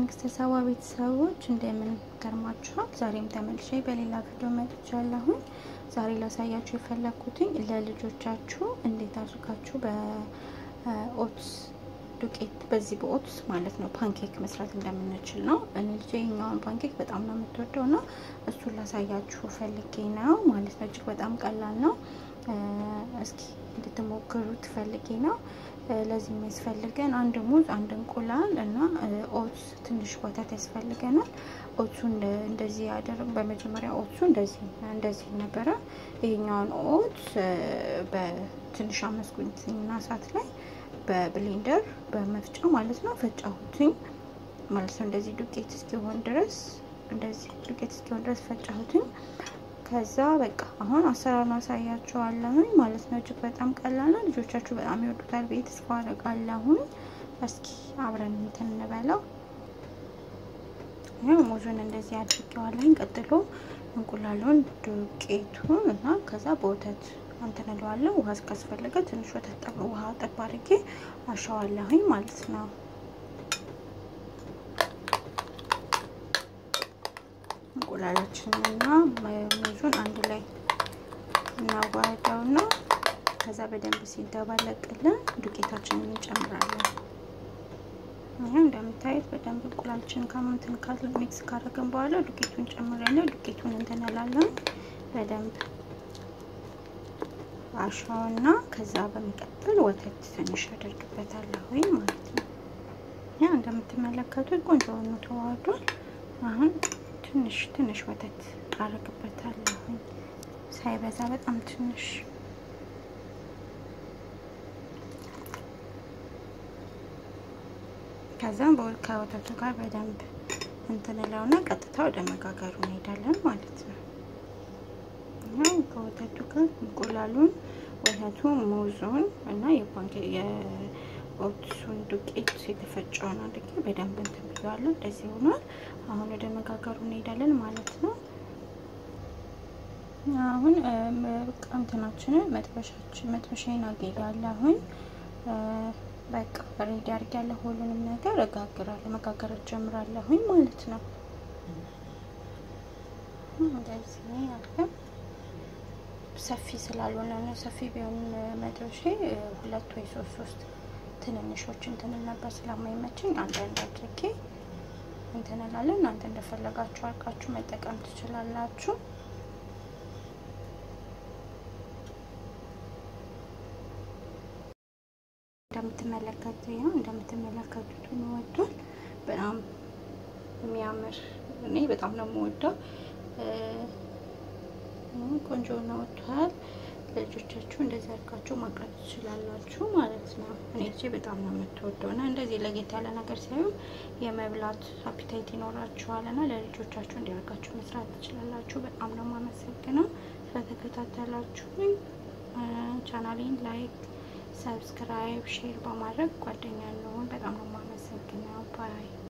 የመንግስተ ሰባ ቤተሰቦች እንደምን ከርማችኋል? ዛሬም ተመልሼ በሌላ ቪዲዮ መጥቻለሁኝ። ዛሬ ላሳያችሁ የፈለግኩትኝ ለልጆቻችሁ እንዴት አድርጋችሁ በኦትስ ዱቄት በዚህ በኦትስ ማለት ነው ፓንኬክ መስራት እንደምንችል ነው። እኔ ልጄ ይሄኛውን ፓንኬክ በጣም ነው የምትወደው እና እሱን ላሳያችሁ ፈልጌ ነው ማለት ነው። እጅግ በጣም ቀላል ነው። እስኪ እንድትሞክሩት ፈልጌ ነው። ለዚህ የሚያስፈልገን አንድ ሙዝ፣ አንድ እንቁላል እና ኦትስ ትንሽ ወተት ያስፈልገናል። ኦትሱ እንደዚህ ያደረግ በመጀመሪያ ኦትሱ እንደዚህ እንደዚህ ነበረ። ይሄኛውን ኦትስ በትንሽ አመስኩኝና እሳት ላይ በብሌንደር በመፍጫ ማለት ነው ፈጫሁትኝ ማለት ነው። እንደዚህ ዱቄት እስኪሆን ድረስ እንደዚህ ዱቄት እስኪሆን ድረስ ፈጫሁትኝ። ከዛ በቃ አሁን አሰራሩን አሳያችኋለሁኝ ማለት ነው። እጅግ በጣም ቀላል ነው። ልጆቻችሁ በጣም ይወዱታል ብዬ ተስፋ አደርጋለሁኝ። እስኪ አብረን እንትን እንበለው። ይኸው ሙዙን እንደዚህ አድርጌዋለሁኝ። ቀጥሎ እንቁላሉን፣ ዱቄቱን እና ከዛ በወተት እንትን እለዋለሁ። ውሃ እስካስፈለገ ትንሽ ወተት ጠብ ውሃ ጠብ አድርጌ አሸዋለሁኝ ማለት ነው። እንቁላላችንና ሙዙን አንድ ላይ እናዋህደውና ከዛ በደንብ ሲደባለቅልን ዱቄታችንን እንጨምራለን። ይህ እንደምታዩት በደንብ እንቁላላችንን ከማንትን ካል ሚክስ ካደረግን በኋላ ዱቄቱን ጨምረን ዱቄቱን እንትንላለን በደንብ አሻውና ከዛ በመቀጠል ወተት ትንሽ አደርግበታለሁ ማለት ነው። ያ እንደምትመለከቱት ቆንጆ ሆኖ ተዋህዷል። አሁን ትንሽ ትንሽ ወተት አደርግበታለሁ ሳይበዛ በጣም ትንሽ ከዛም ከወተቱ ጋር በደንብ እንትንለውና ቀጥታ ወደ መጋገሩ እንሄዳለን ማለት ነው። ይኸው ከወተቱ ጋር እንቁላሉን፣ ወተቱ፣ ሙዙን እና የኦትሱን ዱቄት የተፈጨውን አድርጌ በደንብ እንትን ብያዋለሁ። እንደዚህ ሆኗል። አሁን ወደ መጋገሩ እንሄዳለን ማለት ነው። አሁን እንትናችንን መጥበሻችን መጥበሻዬን አገያለሁኝ። በቃ ሬዲ አድርጊያለሁ። ሁሉንም ነገር እጋግራለሁ፣ መጋገር ጀምራለሁኝ ማለት ነው። እንደዚህ አድርገን ሰፊ ስላልሆነ ነው። ሰፊ ቢሆን መጥበሻ ሁለት ወይ ሶስት ሶስት ትንንሾች እንትን ነበር ስለማይመችኝ አንድ አንድ አድርጌ እንትን እላለሁ። እናንተ እንደፈለጋችሁ አድርጋችሁ መጠቀም ትችላላችሁ። እንደምትመለከቱ ይኸው እንደምትመለከቱት ሆኖ ወጥቷል። በጣም የሚያምር እኔ በጣም ነው የምወደው። ቆንጆ ነው ወጥቷል። ለልጆቻችሁ እንደዚህ አድርጋችሁ ማቅረብ ትችላላችሁ ማለት ነው። እኔ ልጄ በጣም ነው የምትወደው እና እንደዚህ ለጌት ያለ ነገር ሳይሆን የመብላት አፒታይት ይኖራችኋል እና ለልጆቻችሁ እንዲያደርጋችሁ መስራት ትችላላችሁ። በጣም ነው የማመሰግነው ስለተከታተላችሁኝ። ቻናሌን ላይክ፣ ሰብስክራይብ፣ ሼር በማድረግ ጓደኛ እንሆን። በጣም ነው የማመሰግነው ባይ